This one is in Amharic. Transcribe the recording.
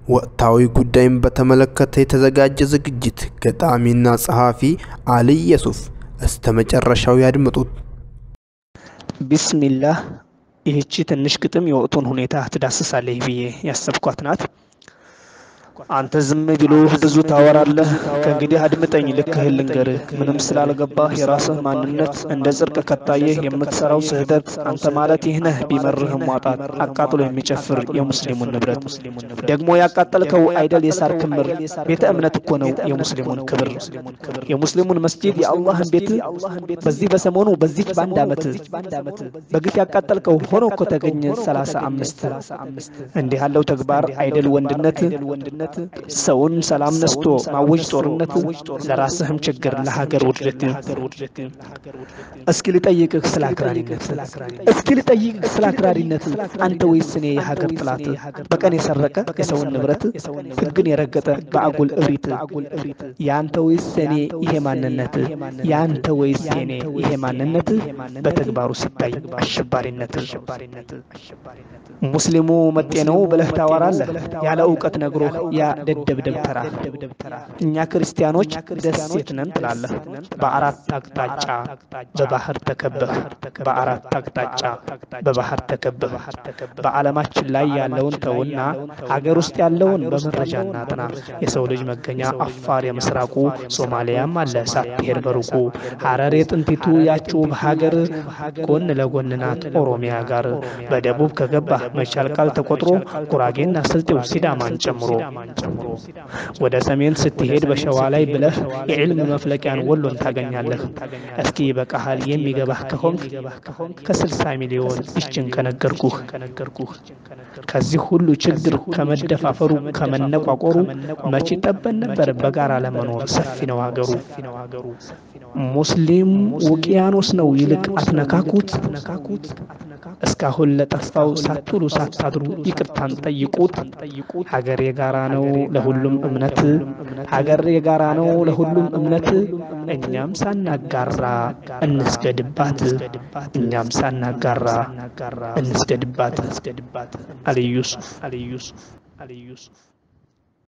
ወቅታዊ ጉዳይን በተመለከተ የተዘጋጀ ዝግጅት። ገጣሚና ጸሐፊ አልይ የሱፍ። እስተ መጨረሻው ያድምጡት። ቢስሚላህ። ይህቺ ትንሽ ግጥም የወቅቱን ሁኔታ ትዳስሳለህ ብዬ ያሰብኳት ናት። አንተ ዝም ቢሉህ ብዙ ታወራለህ። ከእንግዲህ አድምጠኝ፣ ልክህን ልንገርህ። ምንም ስላልገባህ የራስህ ማንነት እንደ ጽድቅ ከታየህ የምትሰራው ስህተት አንተ ማለት ይህ ነህ። ቢመርህም ማጣት አቃጥሎ የሚጨፍር የሙስሊሙን ንብረት ደግሞ ያቃጠልከው አይደል የሳር ክምር። ቤተ እምነት እኮ ነው የሙስሊሙን ክብር፣ የሙስሊሙን መስጂድ የአላህን ቤት በዚህ በሰሞኑ በዚህ በአንድ ዓመት በግፍ ያቃጠልከው ሆኖ እኮ ተገኘ ሰላሳ አምስት እንዲህ ያለው ተግባር አይደል ወንድነት ሰውን ሰላም ነስቶ ማወጅ ጦርነት ለራስህም ችግር ለሀገር ውድደት። እስኪ ልጠይቅህ ስለ አክራሪነት፣ እስኪ ልጠይቅህ ስለ አክራሪነት አንተ ወይስ እኔ የሀገር ጥላት በቀን የሰረቀ የሰውን ንብረት ሕግን የረገጠ በአጉል እብሪት የአንተ ወይስ እኔ ይሄ ማንነት የአንተ ወይስ የኔ ይሄ ማንነት በተግባሩ ሲታይ አሸባሪነት። ሙስሊሙ መጤ ነው ብለህ ታወራለህ ያለ እውቀት ነግሮህ ያ ደደብ ደብተራ። እኛ ክርስቲያኖች ደሴት ነን ትላለህ። በአራት አቅጣጫ በባህር ተከበህ በአራት አቅጣጫ በባህር ተከበህ በዓለማችን ላይ ያለውን ተውና ሀገር ውስጥ ያለውን በመረጃ እናጥና። የሰው ልጅ መገኛ አፋር የምስራቁ ሶማሊያም አለ ሳትሄድ በሩቁ ሀረር የጥንቲቱ ያችው ሀገር ጎን ለጎን ናት ኦሮሚያ ጋር። በደቡብ ከገባህ መቻል ቃል ተቆጥሮ ጉራጌና ስልጤው ሲዳማን ጨምሮ ወደ ሰሜን ስትሄድ በሸዋ ላይ ብለህ የዕልም መፍለቂያን ወሎን ታገኛለህ። እስኪ በቃሃል የሚገባህ ከሆንክ ከስልሳ ሚሊዮን ይችን ከነገርኩህ ከዚህ ሁሉ ችግር ከመደፋፈሩ ከመነቋቆሩ መቼ ጠበን ነበር በጋራ ለመኖር ሰፊ ነው ሀገሩ። ሙስሊም ውቅያኖስ ነው ይልቅ አትነካኩት። እስካሁን ለጠፋው ሳትውሉ ሳታድሩ ይቅርታን ጠይቁት። ሀገር የጋራ ነው ለሁሉም እምነት፣ ሀገር የጋራ ነው ለሁሉም እምነት። እኛም ሳናጋራ እንስገድባት፣ እኛም ሳናጋራ እንስገድባት። አልይ ዩሱፍ